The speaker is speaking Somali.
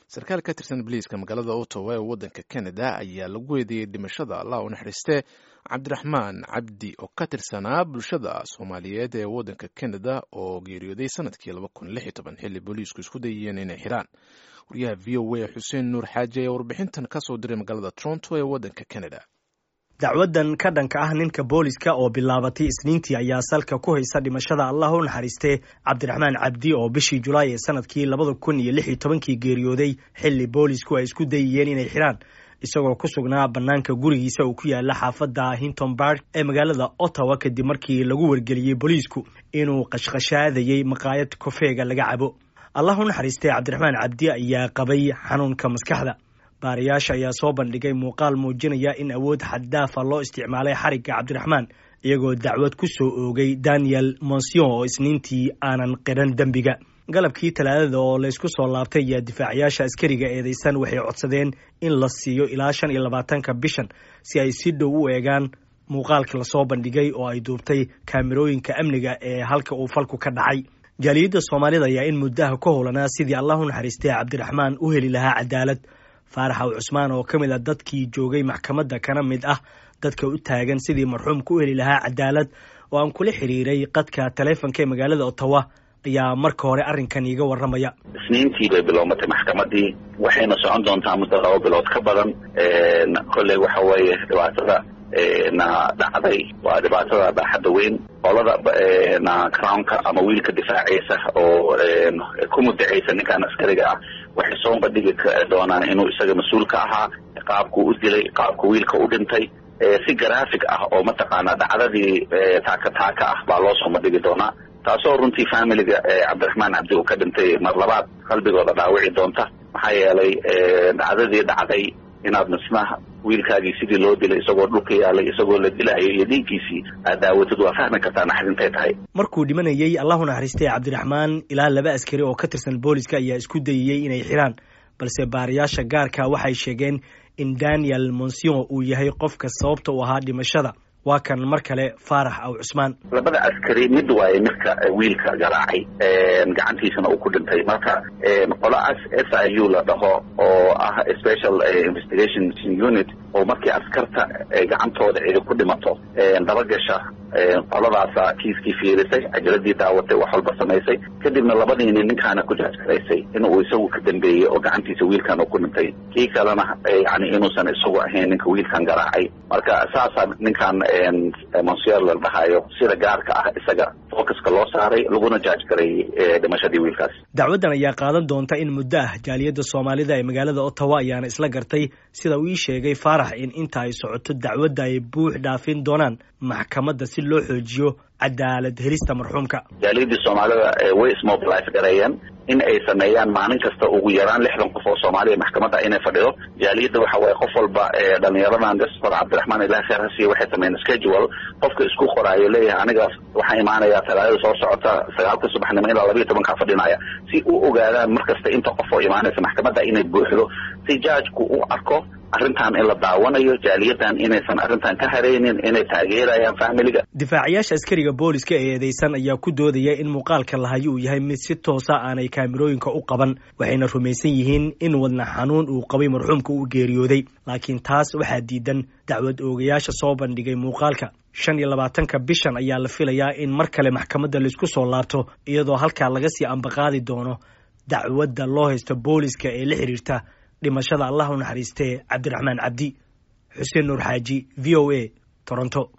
sarkaal ka tirsan boliiska magaalada ottawa ee waddanka canada ayaa lagu weydiyey dhimashada allah u naxariiste cabdiraxmaan cabdi oo ka tirsanaa bulshada soomaaliyeed ee waddanka canada oo geeriyooday sanadkii laba kun lix iyo toban xilli booliisku isku dayayeen inay xiraan wariyaha v o a xuseen nuur xaaji ayaa warbixintan ka soo diray magaalada toronto ee waddanka canada dacwadan ka dhanka ah ninka booliska oo bilaabatay isniintii ayaa salka ku haysa dhimashada allah u naxariiste cabdiraxmaan cabdi oo bishii julaay ee sanadkii labada kun iyo lix iyo tobankii geeriyooday xilli boolisku ay isku dayayeen inay xiraan isagoo ku sugnaa bannaanka gurigiisa uu ku yaala xaafadda hinton bark ee magaalada ottawa kadib markii lagu wargeliyey booliisku inuu qashqashaadayey maqaayad kofeega laga cabo allah u naxariistay cabdiraxmaan cabdi ayaa qabay xanuunka maskaxda baarayaasha ayaa soo bandhigay muuqaal muujinaya in awood xaddaafa loo isticmaalay xarigga cabdiraxmaan iyagoo dacwad ku soo oogay daniel monsion oo isniintii aanan qiran dembiga galabkii talaadada oo laysku soo laabtay ayaa difaacayaasha askariga eedeysan waxay codsadeen in la siiyo ilaa shan iyo labaatanka bishan si ay si dhow u eegaan muuqaalka lasoo bandhigay oo ay duubtay kaamirooyinka amniga ee halka uu falku ka dhacay jaaliyadda soomaalida ayaa in muddaha ka howlanaa sidii allah u naxariistay cabdiraxmaan u heli lahaa cadaalad faarax aw cusmaan oo ka mid a dadkii joogay maxkamadda kana mid ah dadka u taagan sidii marxuumka u heli lahaa cadaalad oo aan kula xiriiray qadka taleefonka ee magaalada ottawa ayaa marka hore arrinkan iiga warramaya isniintii bay bilowmatay maxkamadii waxayna socon doontaa muddo laba bilood ka badan kolley waxa weeye dhibaatada na dhacday waa dhibaatada baaxadda weyn qolada na crownka ama wiilka difaacaysa oo ku mudacaysa ninkan askariga ah waxay soo bandhigi doonaan inuu isaga mas-uul ka ahaa qaabku u dilay qaabku wiilka u dhintay si graphic ah oo mataqaanaa dhacdadii taaka taaka ah baa loo soo bandhigi doonaa taasoo runtii familiga cabdiraxmaan cabdi uu ka dhintay mar labaad qalbigooda dhaawici doonta maxaa yeelay dhacdadii dhacday inaad misnaha wiilkaagii sidii loo dilay isagoo dhulka yaalay isagoo la dilahayo iyo dhiiggiisii aad daawatid waa fahmi kartaa naxdintay tahay markuu dhimanayey allahu naxariistay cabdiraxmaan ilaa laba askari oo ka tirsan booliska ayaa isku dayayey inay xiraan balse baarayaasha gaarka waxay sheegeen in daniel monsion uu yahay qofka sababta u ahaa dhimashada waa kan mar kale faarax aw cusmaan labada askari mid waaye midka wiilka garaacay gacantiisana uu ku dhintay marka qolaas s i u la dhaho oo ah special investigation unit oo markii askarta gacantooda cidi ku dhimato dabagasha qoladaasa kiiskii fiirisay cajaladii daawatay wax walba samaysay kadibna labadiini ninkaana ku jaajgaraysay in uu isagu ka dambeeyey oo gacantiisa wiilkan uu ku dhintay kii kalena yani inuusan isagu ahayn ninka wiilkan garaacay marka saasaa ninkan monsier la dhahayo sida gaarka ah isaga focuska loo saaray laguna jaajgareeyey dhimashadii wiilkaas dacwaddan ayaa qaadan doonta in muddo ah jaaliyadda soomaalida ee magaalada ottawa ayaana isla gartay sida uu ii sheegay faarax in inta ay socoto dacwadda ay buux dhaafin doonaan maxkamadda si loo xoojiyo cadaalad helista marxuumka jaaliyadii soomaalida way ismobilize gareeyeen in ay sameeyaan maalin kasta ugu yaraan lixdan qof oo soomaaliya maxkamadda inay fadhido jaaliyadda waxa waye qof walba dhalinyaradan gaspar cabdiraxmaan ilahi kheer hasiya waxay sameeyeen schedule qofka isku qoraayo leeyahay anigaas waxaa imaanaya talaadada soo socota sagaalka subaxnimo ilaa labayo tobankaa fadhinaya si u ogaadaan mar kasta inta qof oo imaanaysa maxkamadda inay buuxdo si jaajku u arko arrintan in la daawanayo jaaliyadan inaysan arrintan ka haraynin inay taageerayaan familiga difaacayaasha askariga booliska ee eedeysan ayaa ku doodaya in muuqaalka lahayo uu yahay mid si toosa aanay kaamirooyinka u qaban waxayna rumaysan yihiin in wadna xanuun uu qabay marxuumka uu geeriyooday laakiin taas waxaa diidan dacwad oogayaasha soo bandhigay muuqaalka shan iyo labaatanka bishan ayaa la filayaa in mar kale maxkamadda laisku soo laabto iyadoo halkaa laga sii ambaqaadi doono dacwadda loo haysto booliska ee la xiriirta dhimashada allah u naxariistee cabdiraxmaan cabdi xuseen nuur xaaji v o a toronto